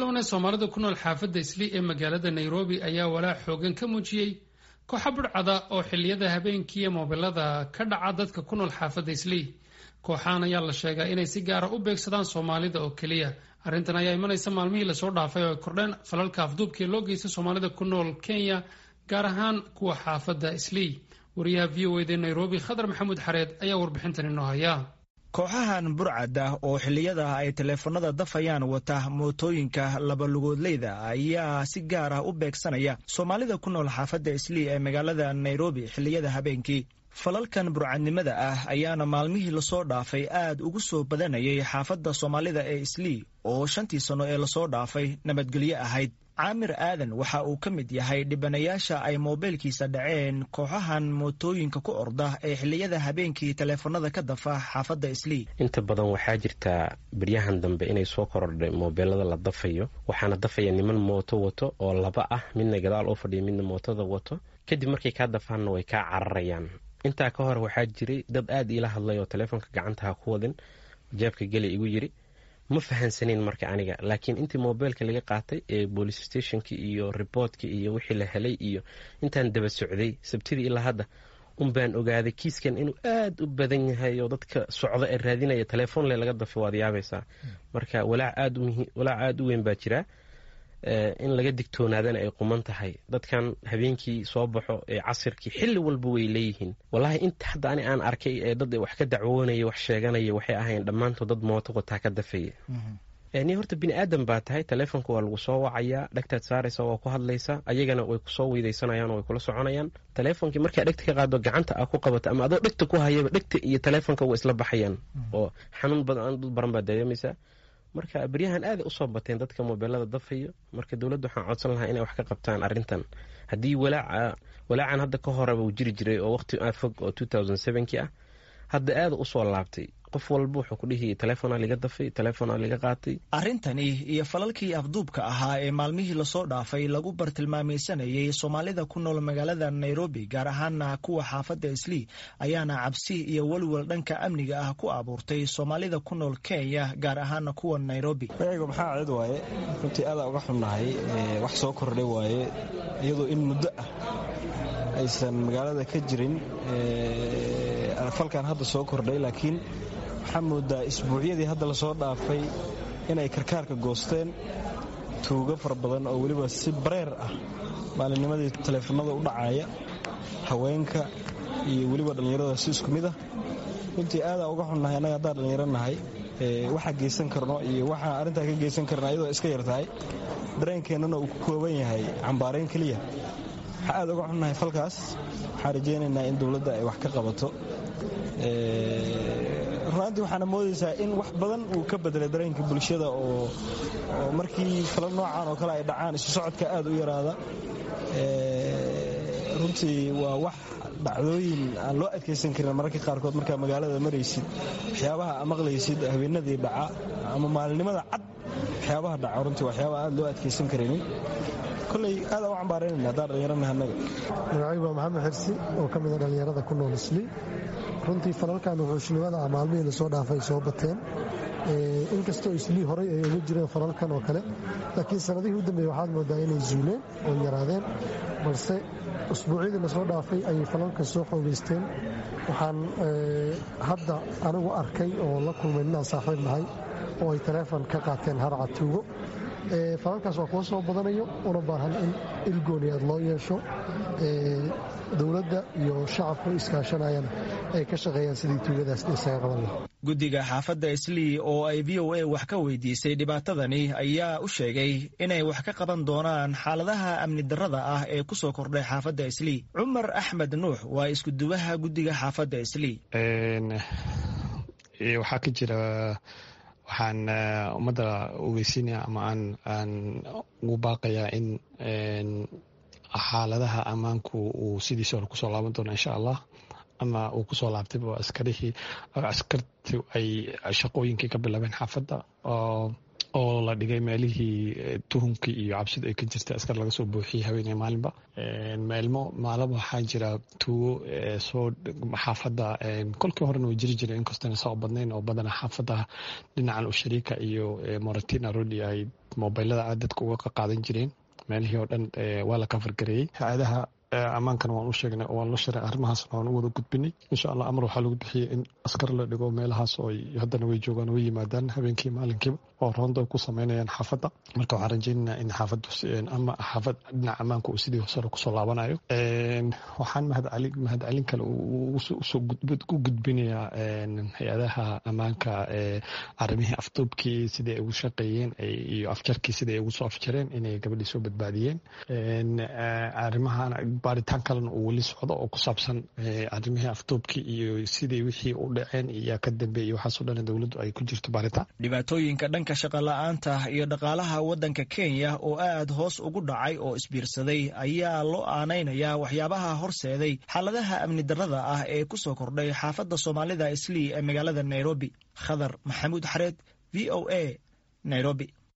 bilownay soomaalida ku nool xaafadda islii ee magaalada nairobi ayaa walaac xoogan ka muujiyey kooxa budhcada oo xilliyada habeenkii ee moobilada ka dhaca dadka ku nool xaafadda islii kooxahan ayaa la sheegaa inay si gaara u beegsadaan soomaalida oo keliya arrintan ayaa imanaysa maalmihii lasoo dhaafay oo ay kordheen falalka afduubkii loo geystay soomaalida ku nool kenya gaar ahaan kuwa xaafadda islii wariyaha v o ed ee nairobi khadar maxamuud xareed ayaa warbixintan inoo haya kooxahan burcad ah oo xilliyada ay taleefanada dafayaan wata mootooyinka labalugoodleyda ayaa si gaar ah u beegsanaya soomaalida ku nool xaafadda islii ee magaalada nairobi xilliyada habeenkii falalkan burcadnimada ah ayaana maalmihii lasoo dhaafay aad ugu soo badanayay xaafadda soomaalida ee islii oo shantii sanno ee lasoo dhaafay nabadgelyo ahayd caamir aadan waxa uu ka mid yahay dhibanayaasha ay moobeelkiisa dhaceen kooxahan mootooyinka ku orda ee xilliyada habeenkii taleefanada ka dafa xaafadda islii inta badan waxaa jirtaa beryahan dambe inay soo korodhay moobeelada la dafayo waxaana dafaya niman mooto wato oo laba ah midna gadaal oo fadhiya midna mootada wato kadib markay kaa dafaanna way kaa cararayaan intaa ka hor waxaa jiray dad aad iila hadlay oo taleefonka gacantaha ku wadin jeebka geli igu yiri ma fahansaneyn marka aniga laakiin intii mobeelka laga qaatay ee boolice stationki iyo riboortka iyo wixii la helay iyo intaan daba socday sabtidii ilaa hadda un baan ogaaday kiiskan inuu aad u badan yahay oo dadka socda ee raadinaya telefoonle laga dafay waad yaabaysaa marka walaac aad u weyn baa jira in laga digtoonaadana ay quman tahay dadkan habeenkii soo baxo ee casirkii xilli walba way leeyihiin wallaahi inta hadda ani aan arkay ee dad wax ka dacwoonaya wax sheeganaya waxay ahayn dhammaantood dad mooto wataa ka dafaya ni horta bini aadan baa tahay taleefonka waa lagu soo wacayaa dhegtaad saaraysa waa ku hadlaysa ayagana way kusoo weydaysanayaan way kula soconayaan taleefonkii markaa dhegta ka qaado gacanta a ku qabato ama adoo dhegta ku hayaba dhegta iyo taleefonka waa isla baxayaan oo xanuun badan dad baran baa dareemaysaa marka beryahan aaday usoo bateen dadka mobeelada dafayo marka dowladda waxaan codsan lahaa inay wax ka qabtaan arintan haddii walaacan hadda ka horeba uu jiri jiray oo waqti aad fog oo ki ah hadda aada usoo laabtay qof walba wuxuu ku dhihi taleefona liga dafay taleefona liga qaatay arrintani iyo falalkii afduubka ahaa ee maalmihii lasoo dhaafay lagu bartilmaamaysanayay soomaalida ku nool magaalada nairobi gaar ahaana kuwa xaafadda islii ayaana cabsi iyo welwel dhanka amniga ah ku abuurtay soomaalida ku nool kenya gaar ahaana kuwa nairobi magayga maxaa cid waaye runtii aadaa uga xunnahay wax soo kordhay waaye iyadoo in muddo ah aysan magaalada ka jirin falkan hadda soo kordhay laakiin waxaa moodaa isbuucyadii hadda lasoo dhaafay inay karkaarka goosteen tuugo fara badan oo weliba si bareer ah maalinnimadii taleefanada u dhacaya haweenka iyo weliba dhallinyarada si isku mid ah runtii aadaa uga xunnahay annaga haddaan dhallinyaro nahay waxaa geysan karno iyo waxaa arrintaa ka geysan karna iyadoo iska yar tahay dareenkeennana uu ku kooban yahay cambaarayn keliya waxaa aad uga xunnahay falkaas waxaan rajaynaynaa in dowladda ay wax ka qabato runaantii waxaana moodaysaa in wax badan uu ka bedelay dareenka bulshada oo markii fala noocan oo kale ay dhacaan isu socodka aad u yaraada runtii waa wax dhacdooyin aan loo adkaysan karin mararka qaarkood markaa magaalada maraysid waxyaabaha a maqlaysid habeenadii dhaca ama maalinimada cad waxyaabaha dhaca runtii waxyaabaha aad loo adkaysan karaynin koley aadaan u cambaaraynayna haddaan dhallinyaranaha annaga magacaygu waa maxamed xirsi oo ka mida dhallinyarada ku nool islii runtii falalkan wuxuushnimada ah maalmihii lasoo dhaafay soo bateen inkastoo islii horay ay uga jireen falalkan oo kale laakiin sanadihii u dambeeye waxaad moodaa inay zuuleen oo yaraadeen balse usbuucyadii lasoo dhaafay ayay falalkan soo xoogeysteen waxaan hadda anigu arkay oo la kulmay ninaan saaxiib nahay oo ay taleefon ka qaateen harca tuugo falalkaas waa kuwa soo badanayo una baahan in ilgooni aad loo yeesho dowladda iyo shacabku iskaashanayaan ay ka shaqeeyaan sidii tuugadaas isaga qaban laha guddiga xaafadda islii oo ay v o a wax ka weydiisay dhibaatadani ayaa u sheegay inay wax ka qaban doonaan xaaladaha amni darrada ah ee ku soo kordhay xaafadda islii cumar axmed nuux waa iskuduwaha guddiga xaafadda islii waxaa ka jira waxaan ummadda ogeysiinaya ama aan ugu baaqayaa in xaaladaha ammaanku uu sidiisa hore kusoo laaban doono insha allah ama uu kusoo laabtayba oo askarihii askartu ay shaqooyinkii ka bilaabeen xaafadda oo oo la dhigay meelihii tuhumkii iyo cabsida ay ka jirta askar laga soo buuxiyey haweeney maalinba meelmo maalaba waxaa jira tuugo soo xaafadda kolkii horena way jiri jireen inkastona saa u badnayn oo badana xaafadda dhinacan ushariika iyo moratina rodi ay mobilada aad dadka uga qaadan jireen meelihii oo dhan waa la kafargareeyey hay-adaha ammaankana waan u sheegnay oo waan la sharay arrimahaasna waan u wada gudbinay insha allah amar waxaa lagu bixiyey in askar la dhigo meelahaas oo haddana way joogaan way yimaadaan habeenkii maalinkiiba oo roonda ku sameynayaan xaafadda marka waxaan rajaynaynaa in xaafaddu ama xaafad dhinaca ammaanka uu sidii sare kusoo laabanayo waxaan mahadcali mahadcelin kale usoo u gudbinayaa hay-adaha ammaanka arrimihii afduubkii sidai ay ugu shaqeeyeen iyo afjarkii sidai ay ugu soo afjareen inay gabadhii soo badbaadiyeen arrimahan baaritaan kalena uu weli socdo oo ku saabsan arrimihii afduubkii iyo sidii wixii u dhaceen iyaa ka dambeeyey waxaasoo dhan dowladdu ay ku jirto baaritaan dhibaatooyinka dhanka shaqola'aanta iyo dhaqaalaha waddanka kenya oo aad hoos ugu dhacay oo isbiirsaday ayaa loo aanaynayaa waxyaabaha horseeday xaaladaha amni darrada ah ee ku soo kordhay xaafadda soomaalida islii ee magaalada nairobi khadar maxamuud xareed v o a nairobi